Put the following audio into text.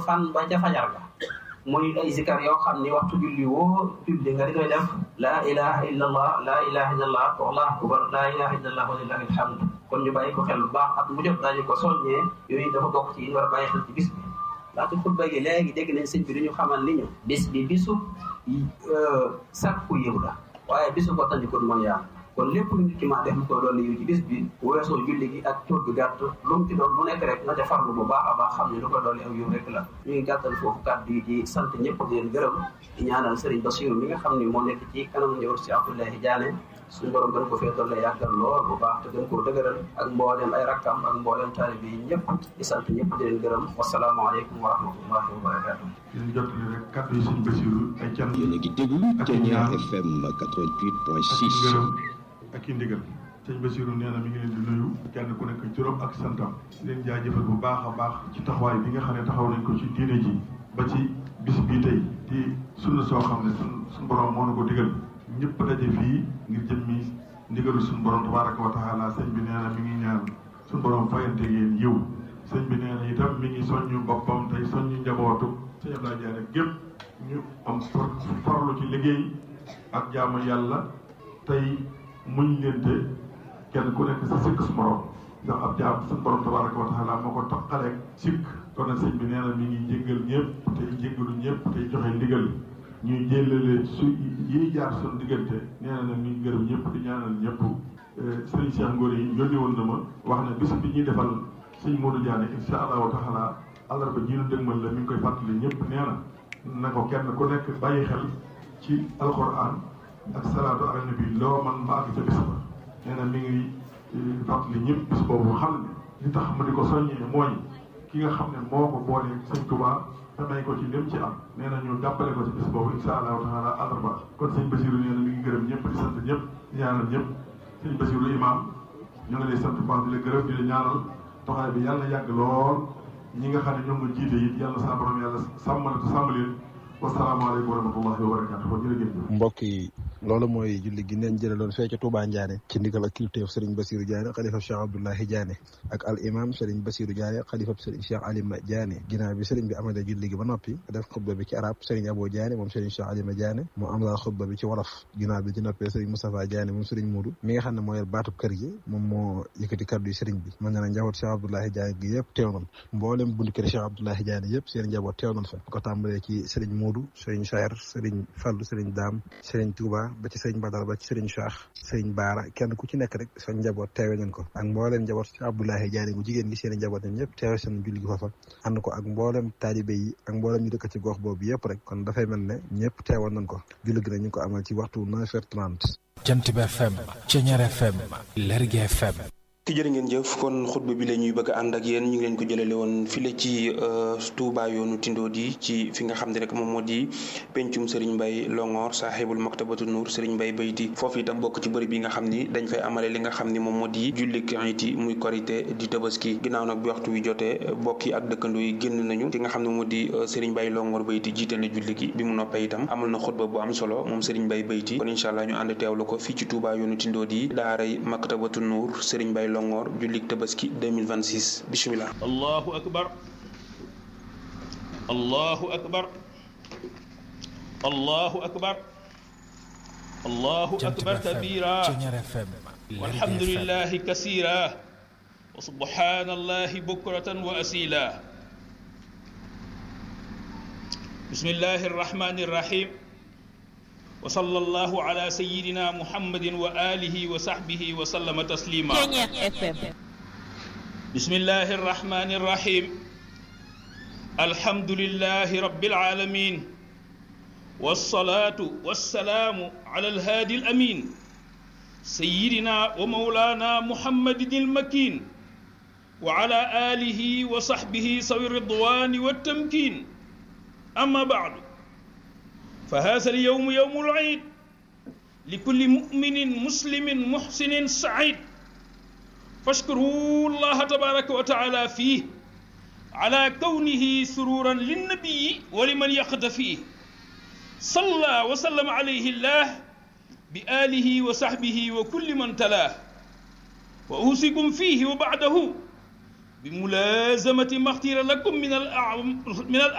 fan ba ca fajar ga muy ay zikar yoo xam ni waxtu julli woo julli nga di koy def laa ilaha illa allah laa ilaha illa allah wallahu akbar laa ilaha illa allah walillahi alhamd kon ñu bàyyi ko xel bu baax at mu jot daañu ko soññee yooyu dafa bokk ci yi war a bàyyi xel ci bis bi laata xutba gi léegi dégg nañ sëñ bi dañu xamal li ñu bis bi bisu sàkku yiw la waaye bisu ko tandikul mooy yàlla kon lépp lu nit ki maa def mu koy dolli yiw ci bis bi weesoo julli gi ak tur bi gàtt lu mu ci doon lu nekk rek na ca farlu bu baax a baax xam ne lu koy dolli aw yiw rek la ñu ngi gàttal foofu kàddu yi di sant ñëpp di leen gërëm di ñaanal Serigne Bassirou mi nga xam ne moo nekk ci kanam njawar si Abdoulaye Diané suñu borom gën ko fee doole yàggal lool bu baax te gën koo dëgëral ak mbooleem ay rakkam ak mbooleem taalibe yi ñëpp di sant ñëpp di leen gërëm wasalaamaaleykum wa rahmatullahi wa barakatu yéen jottali rek kàddu yi suñu Bassirou ay can yéen a ngi déglu Ténière FM 88.6 ngërëm ak i ndigal sëñ Bassirou nee na mi ngi leen di nuyu kenn ku nekk juróom ak santam leen jaajëfal bu baax a baax ci taxawaay bi nga xam ne taxaw nañ ko ci diine ji ba ci bis bii tey di sunna soo xam ne sun suñu borom moo na ko digal ñëpp daje fii ngir jëmmi ndigalu suñu borom tabaraka wa taala sëñ bi nee na mi ngi ñaan suñu borom fayante yéen yiw sëñ bi nee na itam mi ngi soññu boppam tey soññu njabootu sëñ Abdoulaye Diané gépp ñu am for forlu ci liggéey ak jaamu yàlla tey muñ lente kenn ku nekk sa sikk su morom ndax ab jaam suñu borom tabaraka wa taala moo ko taqaleeg sikk kon nag sëñ bi nee na mi ngi jéggal ñëpp tey jéggalu ñëpp tey joxe ndigal ñuy jëlale su yiy jaar suñu diggante nee na nag ñu ngi gërëm ñëpp di ñaanal ñëpp sëriñ Cheikh Ngor yi yónni woon na ma wax ne bis bi ñuy defal sëñ Modou Diané insha allahu taala àllarba ji ñu dëgmal la mi ngi koy fàttali ñëpp nee na na ko kenn ku nekk bàyyi xel ci alquran ak salaatu ala nabi loo man ma àgg ca bis ba nee na mi ngi fàttali ñëpp bis boobu xam ne li tax ma di ko soññee mooy ki nga xam ne moo ko boole sëñ Touba te may ko ci lim ci am nee na ñu jàppale ko ci bis boobu insha allahu taala àllarba kon sëñ Bassirou nee na mi ngi gërëm ñëpp di sant ñëpp di ñaanal ñëpp sëñ Bassirou imam ñu ngi lay sant baax di la gërëm di la ñaanal toxaay bi yàlla na yàgg lool ñi nga xam ne ñoom nga jiite it yàlla sa borom yàlla sàmmal te sàmm leen wasalaamaaleykum wa rahmatullahi wa barakatuh jërëjëf mbokk yi loolu mooy julli gi neen jëlaloon fee ca Touba Ndiané ci ndigal ak kilifteef Serigne Bassirou Diané xalifa Cheikh Abdoulahi Diané ak al imam Serigne Bassirou Diané xalifa Serigne Cheikh Alima Diané ginnaaw bi Serigne bi amade julli gi ba noppi def xutba bi ci arab Serigne Abo Diané moom Serigne Cheikh Alima Diané mu am la xutba bi ci wolof ginnaaw bi ci noppee Serigne Moustapha Diané moom Serigne Moudou mi nga xam ne moo yor baatub kër gi moom moo yëkkati kaddu yi Serigne bi mën na na njaboot Cheikh Abdoulahi Diané gi yëpp teew nañ mboolem bundi kër Cheikh Abdoulahi Diané yëpp seen njaboot teew nañ fa ko tàmbalee ci Serigne Moudou Serigne Chayer Serigne Fallou Serigne Dame Serigne Touba ba ci Serigne Badal ba ci Serigne Cheikh Serigne Baara kenn ku ci nekk rek sa njaboot teewe nañ ko ak mbooleem njaboot ci Abdoulahi Diané gu jigéen gi seen njaboot ñoom ñëpp teewe seen julli gi foofa ànd ko ak mbooleem taalibe yi ak mbooleem ñu dëkk ci gox boobu yëpp rek kon dafay mel ne ñëpp teewoon nañ ko julli gi nag ñu ngi ko amal ci waxtu 9h30 Jant bi FM Ceñeer FM Lergui FM ki jërë ngeen jëf kon xutba bi la ñuy bëgg a ànd ak yéen ñu ngi leen ko jëlale woon file ci Touba yoonu Tindodi ci fi nga xam ne rek moom moo di pencum Serigne Mbaye Longor saaxibul maktabatu Nour Serigne Mbaye Bayti foofu itam bokk ci bërëb yi nga xam ni dañ fay amale li nga xam ni moom moo di jullik iti muy korité di tabaski ginnaaw nag bi waxtu wi jotee bokk yi ak dëkkandoo yi génn nañu ki nga xam ne moo di Serigne Mbaye Longor Bayti jiite na julli gi bi mu noppee itam amal na xutba bu am solo moom Serigne Mbaye Bayti kon incha allah ñu ànd teewlu ko fii ci Touba yoonu Tindodi daaray maktabatu Nour Serigne Mbaye Longor jullik tabaski 2026 bismillah allahu akbar allahu akbar allahu akbar allahu akbar kabira walhamdulillahi kasira wa subhanallahi bukratan wa asila bismillahi arrahmani arrahim wa sallallahu ala sayyidina muhammadin wa alihi wa sahbihi wa sallama taslima bismillahi arrahmani arrahim alhamdulillahi rabbil alamin wassalatu wassalamu ala alhadi alamin sayyidina wa mawlana muhammadin almakin wa ala alihi wa sahbihi sawi ridwani wattamkin amma ba'du فهذا اليوم يوم العيد لكل مؤمن مسلم محسن سعيد فاشكروا الله تبارك وتعالى فيه على كونه سرورا للنبي ولمن يقتفيه صلى وسلم عليه الله بآله وصحبه وكل من تلاه وأوصيكم فيه وبعده بملازمة ما اختير لكم من الأعم من